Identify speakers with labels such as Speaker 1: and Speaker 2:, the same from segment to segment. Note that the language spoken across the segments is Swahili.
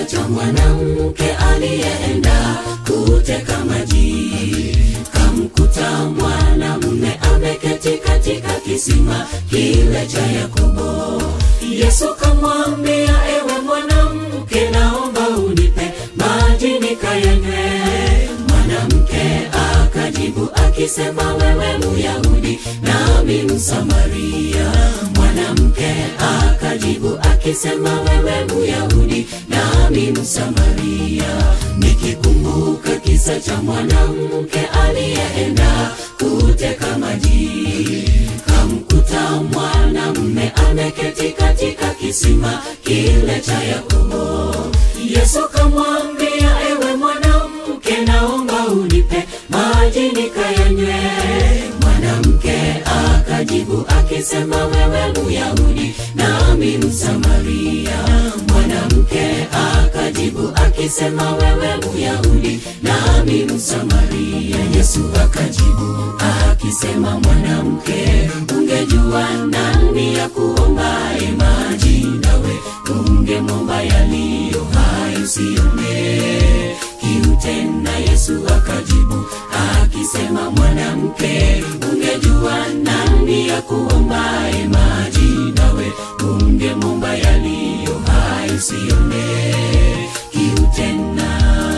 Speaker 1: kisa cha mwanamke aliyeenda kuteka maji, kamkuta mwanamume ameketi katika kisima kile cha Yakobo. Yesu kamwambia, ewe mwanamke, naomba unipe maji nikayanywe. Mwanamke akajibu akisema, wewe Myahudi nami Msamaria. Mwanamke akajibu akisema, wewe Myahudi nami Msamaria. Nikikumbuka kisa cha mwanamke aliyeenda kuteka maji, kamkuta mwanamume ameketi katika kisima kile cha Yakobo. Yesu kamwambia, ewe mwanamke, naomba unipe maji nikayanywe. Mwanamke akajibu akisema, wewe Myahudi nami Msamaria. Mwanamke akajibu akisema, wewe Myahudi nami Msamaria. Yesu akajibu akisema, mwanamke, ungejua nani ya kuombaye maji, nawe ungemwomba yaliyo hai, usione kiu tena. Yesu akajibu akisema, mwanamke, ungejua nani ya kuombaye maji, nawe ungemwomba yaliyo hai, usione kiu tena.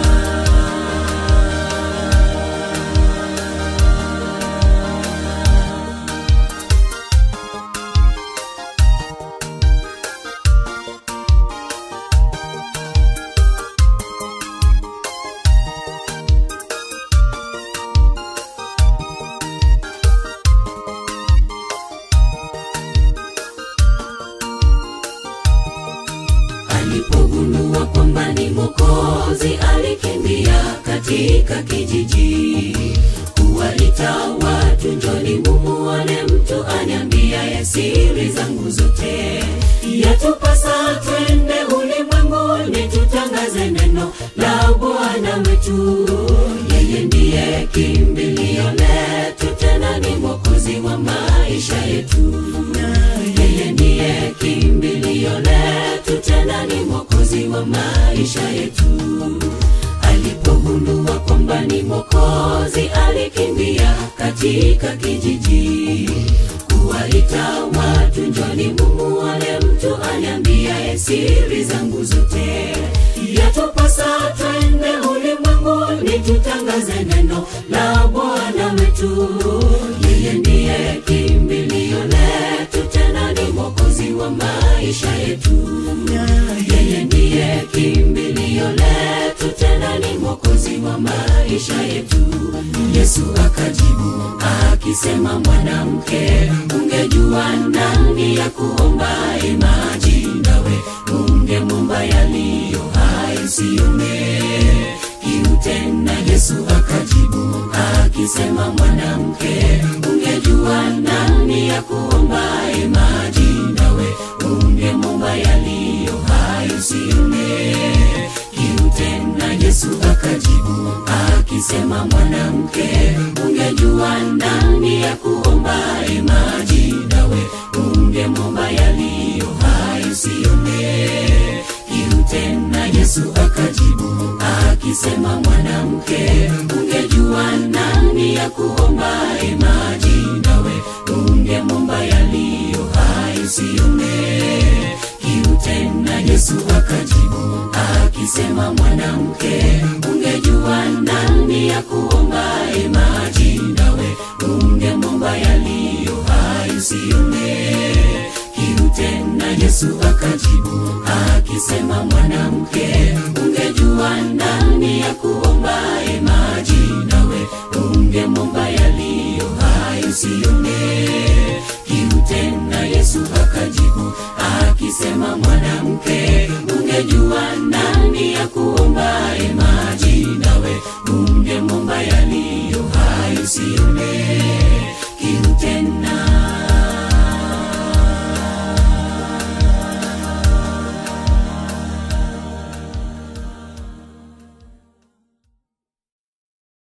Speaker 1: Alipogundua kwamba ni Mwokozi, alikimbia katika kijiji kuwaita watu, njoni mumuone mtu aniambiaye siri zangu zote. Yatupasa twende ulimwenguni, tutangaze neno la Bwana wetu. Yeye ndiye kimbilio letu, tena ni Mwokozi wa maisha yetu. Yeye ndiye kimbilio letu, tena ni Mwokozi wa maisha yetu. Alipogundua kwamba ni Mwokozi, alikimbia katika kijiji kuwaita watu, njoni mumuone mtu aniambiaye siri zangu zote. Yatupasa twende ulimwenguni, tutangaze neno la Bwana wetu. Yeye ndiye kimbilio letu, tena ni Mwokozi wa maisha yetu. Yeye ndiye kimbilio letu, tena ni Mwokozi wa maisha yetu. Yesu akajibu akisema, mwanamke, ungejua nani ya kuombaye maji, nawe ungemwomba yaliyo hai, usione kiu tena. Yesu akajibu akisema, mwanamke, ungejua nani ya kuombaye maji, nawe ungemwomba yaliyo hai, usione kiu tena. Yesu akajibu akisema, mwanamke, ungejua nani ya kuombaye maji, nawe ungemwomba yaliyo hai, usione kiu tena. Yesu akajibu akisema, mwanamke, ungejua nani ya kuombaye maji, nawe ungemwomba yaliyo hai, usione kiu tena. Yesu akajibu akisema, mwanamke, ungejua nani ya kuombaye maji, nawe ungemwomba yaliyo hai, usione kiu tena. Yesu akajibu akisema, mwanamke, ungejua nani ya kuombaye maji, nawe ungemwomba yaliyo hai, usione kiu tena. Yesu akajibu akisema, mwanamke, ungejua nani ya kuombaye maji, nawe ungemwomba yaliyo hai, usione